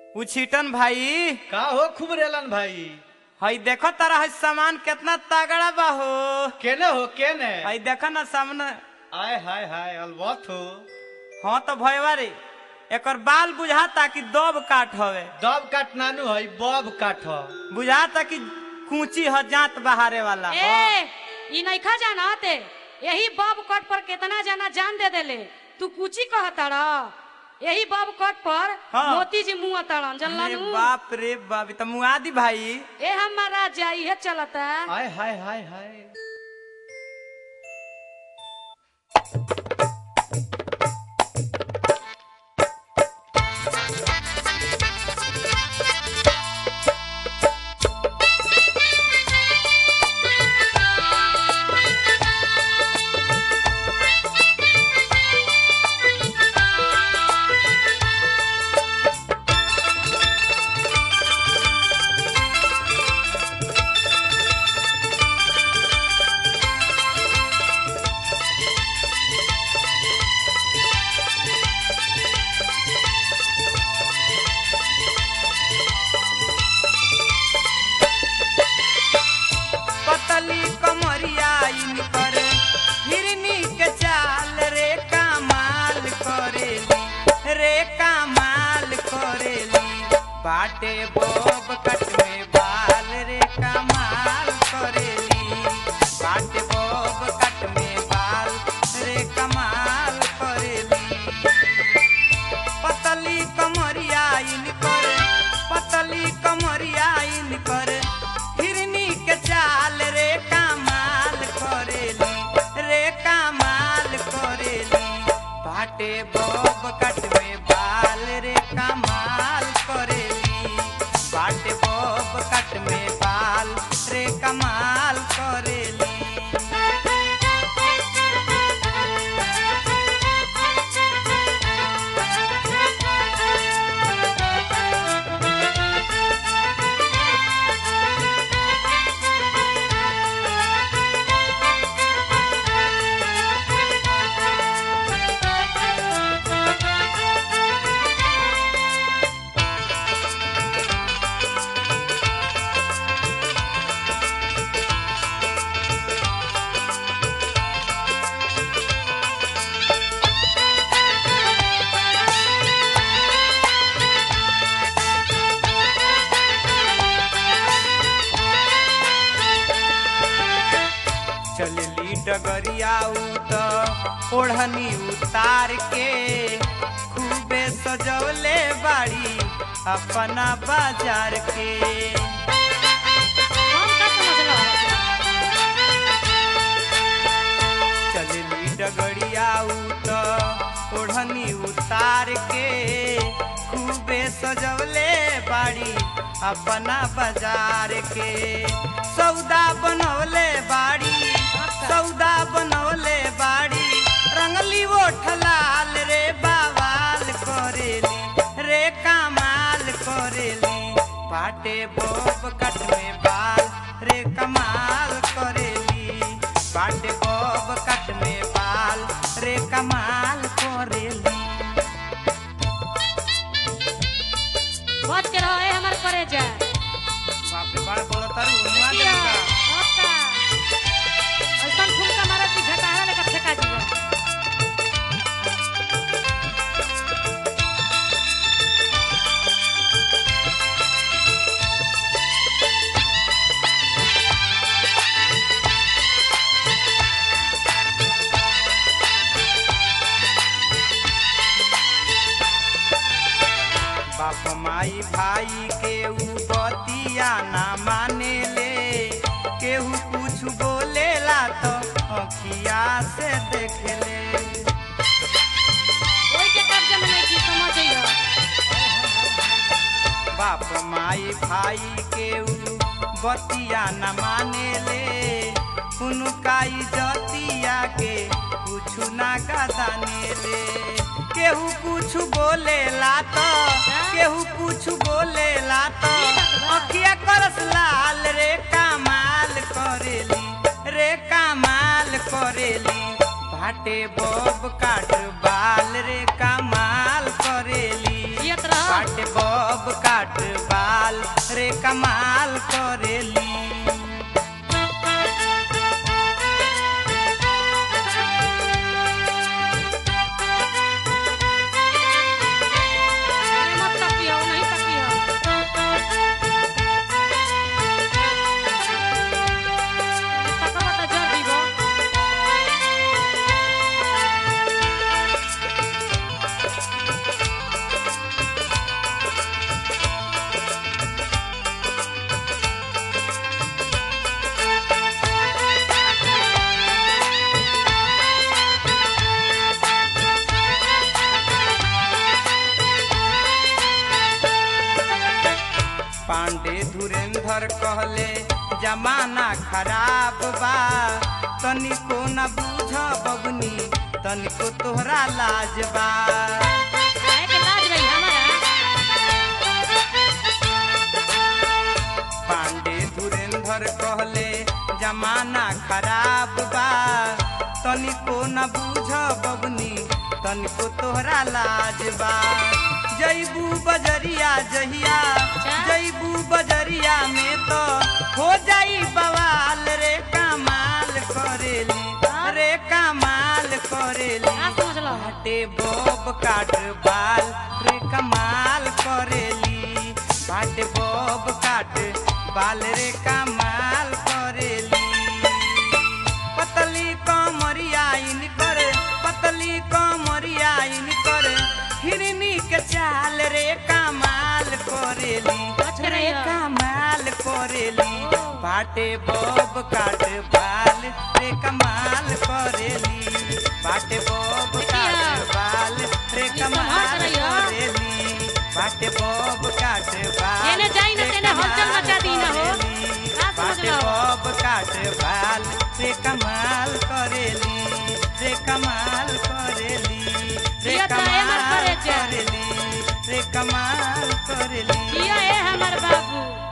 उछीटन भाई का हो खूब रेलन भाई हई देखो तारा हई सामान कितना तगड़ा बा हो केने हो केने हई देखो ना सामने आय हाय हाय अलबत हो हाँ तो भयवा रे एकर बाल बुझाता कि दब काट हवे दब काट नानू है बब काट हो बुझाता कि कूची ह जात बहारे वाला ए ई नइखा जानते यही बब कट पर कितना जना जान दे देले तू कुची कहताड़ यही बब कट पर हाँ। मोती जी मुंह तड़न अरे जनलनु बाप रे बाप ई त मुआदी भाई ए हमारा जाई है चलता आय हाय हाय हाय पतली कमरिया इनकर हिरनी के चाल रे कमाल करेली रे कमाल करेली बाटे बोब कट में बाल रे कमाल करेली बाटे बोब कट में बाल रे कमाल करेली पतली कमरिया इनकर पतली कमरिया इनकर हिरनी के चाल रे कमाल करेली रे कमाल करेली बाटे बब कट में बाल रे कमाल करेली बाटे बब कट में बाल रे कमाल करेली चलली डगरिया उत ओढ़नी उतार के खूबे सजवले बाड़ी अपना बाजार के हम का समझल चलली डगरिया उत ओढ़नी उतार के खूबे सजवले बाड़ी अपना बाजार के सौदा बनवले बाड़ी सौदा बनवले बाड़ी रंगली ओठ लाल रे बावाल करेली रे कमाल करेली पाटे बोब कट में बाल रे कमाल करेली पाटे बोब कट में बाल रे कमाल करेली बच के रहो ए हमर करे जा बाप रे बड़ बोलो तारू मुआ किया देबू का ओका ऐसन ठुमका मारत कि झटाहा लेकर फेंका जीवन बाप माई भाई के ऊ बतिया ना माने ले केहू कुछ बोलेला तो अखिया से देख ले ओई के कब्जे में नहीं की समझ जइयो बाप माई भाई के ऊ बतिया न माने ले उनका इजतिया के कुछ ना गदाने ले केहू कुछ बोलेला तो केहू कुछ बोलेला तो अखिया करस लाल रे कमाल करेली रे कमाल करेली भाटे बब काट बाल रे कमाल करेली जियत रह बाटे बब काट बाल रे कमाल करेली अरे मत तकियो नहीं तकियो तकबा त जर दीबो पांडे धुरेंधर कहले जमाना खराब बा तनिको न बूझ बबनी तनिको तोहरा लाज बा काहे के लाज रही हमारा पांडे धुरेंधर कहले जमाना खराब बा तनिको न बूझ बबनी तनिको तोहरा लाज बा जैबू बजरिया जहिया जैबू बजरिया में तो हो जाई बवाल रे कमाल करेली रे कमाल करेली का समझलो बाटे बब काट बाल रे कमाल करेली बाटे बब काट बाल रे कमाल करेली पतली कमरिया इनकर पतली कमरिया इनकर हिरनी के चाल रे कमाल करेली अच्छा रे रहिया। कमाल करेली ओ। बाटे बब काट बाल रे कमाल करेली बाटे बब काट देखिया। बाल रे ई कमाल संभाल के रहिया। करेली बाटे बब काट बाल जेने जाई न रे तेने हलचल कमाल मचा दी न हो। करेली। का समझ बाटे लो? बब काट बाल रे कमाल करेली रे कमाल करेली रे जिया तो है मर कमाल करे जा। करेली रे कमाल करेली जिया ए हमर बाबू